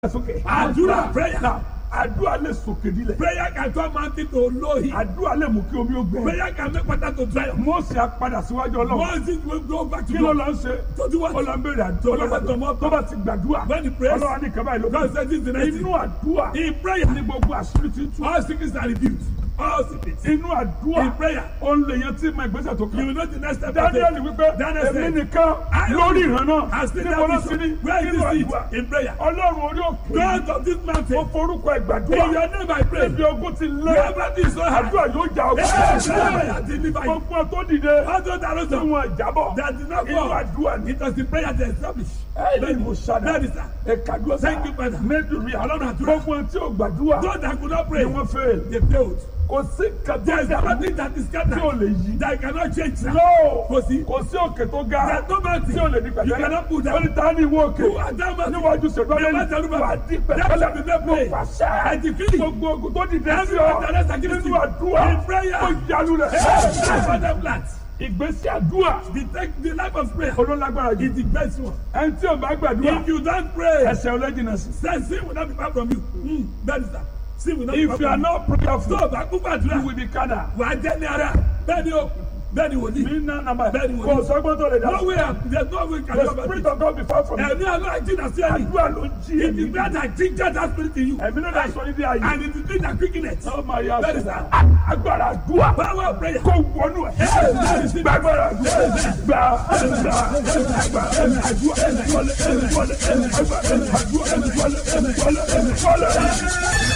sókè. Àdúrà prayer. Now, àdúrà lè sòkè nílẹ̀. Prayer can turn mountain to lowly. àdúrà lè mú kí omi ó gbẹ. Prayer can make water to dry up. Mósè á padà síwájú ọlọ́run. Once it will go back to kí ló God. lọ ń ṣe. To do what? ó lọ ń béèrè àdúrà. To listen to more tó bá ti gbàdúrà. When he prays, ọlọ́run á ní kaba ìlú. God says this is the next inú thing. àdúrà. In prayer, ní gbogbo àṣírí ti tú. all sickness are rebuked. All sickness. inú àdúrà. In prayer. ó ń lè yan tí ma ìgbésẹ̀ tó You kàn. will know the next step. to Daniel take. wípé Daniel èmi said, nìkan I lórí ìran náà. I still níbo ló have ti ní. vision. Where is nínú this àdúrà. seed? In prayer. ọlọ́run orí òkè. God of this ó mountain. forúkọ In ìgbàdúrà. your name I pray. Ibi ogun ti lé. Wherever this is so hard. àdúrà yóò jà Hey, ọgbà. hey, deliver you. gbogbo tó dìde. All those that are tí not wọn jábọ̀. that did not inú go. àdúrà ni. It was the prayer that established. ẹ̀ẹ́dì mo ṣàdá. That is that. ẹ̀ka dúró sá. Thank you, Father. mẹ́dùnmí Ọlọ́run àdúrà. gbogbo tí ò gbàdúrà. Those that could not pray, ni wọ́n fẹ́. they failed. kò sí There is kàtó nothing that is tí ò scattered lè yí. that cannot change now. No. Kò sí. kò sí òkè tó ga. There is no mountain tí ò lè di you pẹ̀tẹ́lẹ̀. cannot put wọ́n ní down. ta ni ìwọ òkè. Who are that mountain? níwájú ṣètò Bàbá ayé Tẹ̀lúbà. wà á di That shall be pẹ̀tẹ́lẹ̀. made mo plain. pàṣẹ. I decree. gbogbo ogun tó dìde sí Every ọ. one that is against nínú you. àdúrà. In prayer. ó yalu rẹ̀. That's what them plant. ìgbésí àdúrà. The, take, the life of prayer olólágbára is jù. the best one. ẹni tí ò bá gbàdúrà. If you don't pray, ẹsẹ̀ ọlẹ́jìnà sí. then sin will not be far from you. Mm, that is that. Sin will not be if far you are from you. not prayerful. Tó o bá kú you gbàdúrà, will be kada. wà á jẹ́ ní ara. Bẹ́ẹ̀ ni o, bẹ́ẹ̀ ni wòlíì. mi ná nàmbà Bẹ́ẹ̀ni wòlíì. kò sọ́gbọ́n tó lè dá. No way, there is no way you can the do about spirit it. of God be far from you. Ẹ̀mí Ọlọ́run jìnnà sí ẹ̀yìn. àdúrà ló ń jí It is èmi. that that ginger that spirit in you. ẹ̀mí náà dá sọ ní bí ayé. And it is doing that quickness. ó máa yá That is sọ. that. agbára àdúrà. Power of prayer. kó wọnú ẹ̀. gbàgbára àdúrà. gbà gbà gbà àdúrà. wọlé wọlé àdúrà. àdúrà wọlé wọlé wọlé.